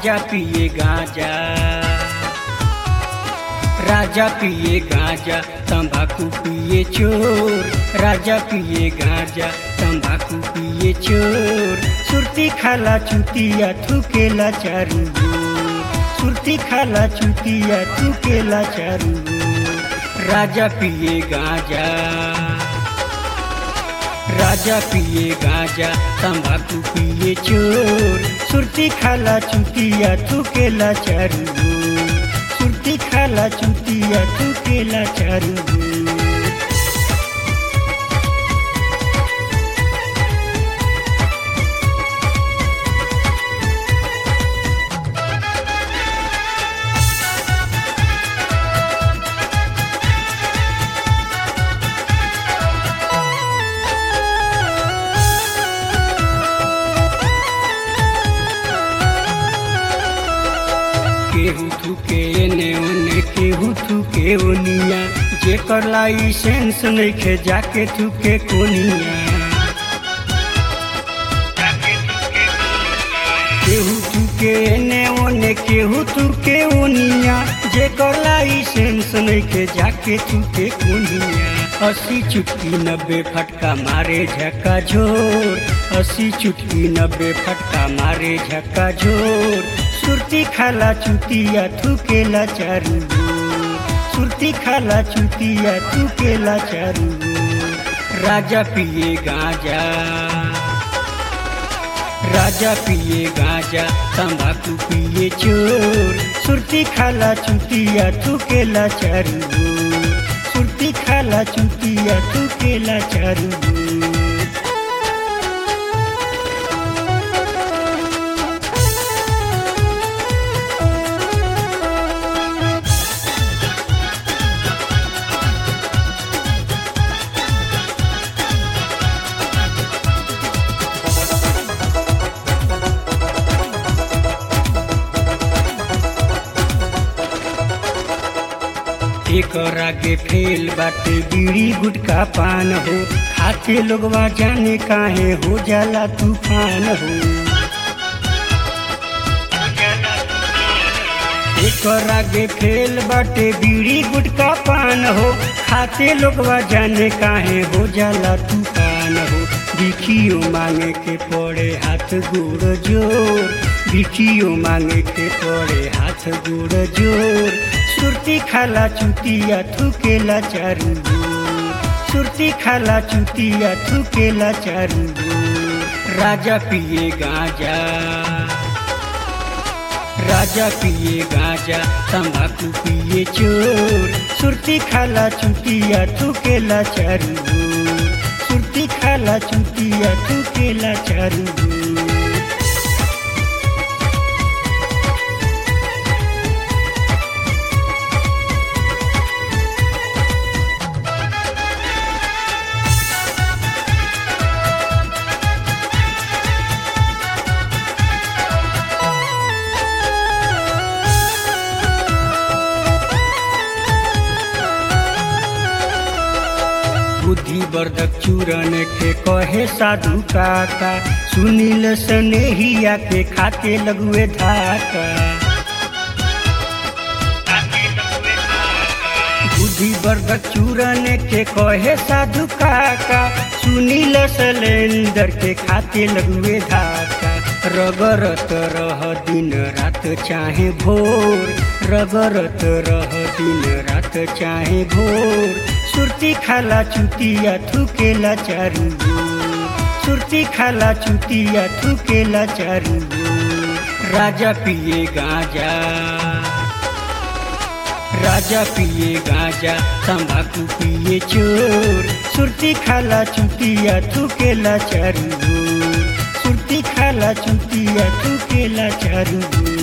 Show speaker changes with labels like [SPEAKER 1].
[SPEAKER 1] राजा पिए गांजा राजा पिए गांजा तंबाकू पिए चोर राजा पिए गांजा तंबाकू पिए चोर सुरती खाला चुतिया थूकेला चारू ओर। सुरती खाला चुतिया थूकेला चारू ओर। राजा पिए गांजा राजा पिए गांजा तंबाकू पिए चोर सुरती खाला चुतिया थूकेला चारू ओर। सुरती खाला चुतिया थूकेला चारू ओर। केहू थूके एने ओने केहू थूके ओनिया जेकर लाइसेंस नइखे जाके थूके कोनिया केहू थूके एने ओने केहू थूके ओनिया जेकर लाइसेंस नइखे जाके थूके कोनिया अस्सी चुटकी नब्बे फटका मारे झक्का झोर अस्सी चुटकी नब्बे फटका मारे झक्का झोर सुरती खाला चुतिया थूकेला चारू ओर। सुरती खाला चुतिया थूकेला चारू ओर। राजा पिए गांजा राजा पिए गांजा तंबाकू पिए चोर सुरती खाला चुतिया थूकेला चारू ओर। सुरती खाला चुतिया थूकेला चारू ओर। एकर आगे फेल बाटे बीड़ी गुटका पान हो खाते लोगवा जाने काहे हो जाला तूफान हो एकर आगे फेल बाटे बीड़ी गुटका पान हो खाते लोगवा जाने काहे हो जाला तूफान हो बिखियो मांगे के पड़े हाथ गोड़ जोर बिखियो मांगे के पड़े हाथ गोड़ जोर सुरती खाला चुतिया थूकेला चारू ओर। सुरती खाला चुतिया थूकेला चारू ओर। राजा पिए गांजा राजा पिए गांजा तंबाकू पिए चोर सुरती खाला चुतिया थूकेला चारू ओर। सुरती खाला चुतिया थूकेला चारू ओर। बुद्धि वर्धक चूरन के कहे साधु काका सुनील सनेहिया के खाते लगुए धाका बुद्धि वर्धक चूरन के कहे साधु काका सुनील सलेंदर के खाते लगुए धाका रगरत रह दिन रात चाहे भोर रगरत रह दिन रात चाहे भोर सुरती खाला चुतिया थूकेला चारू ओर। सुरती खाला चुतिया थूकेला चारू ओर। राजा पिए गांजा राजा पिए गांजा तंबाकू पिए चोर सुरती खाला चुतिया थूकेला चारू ओर। सुरती खाला चुतिया थूकेला चारू ओर।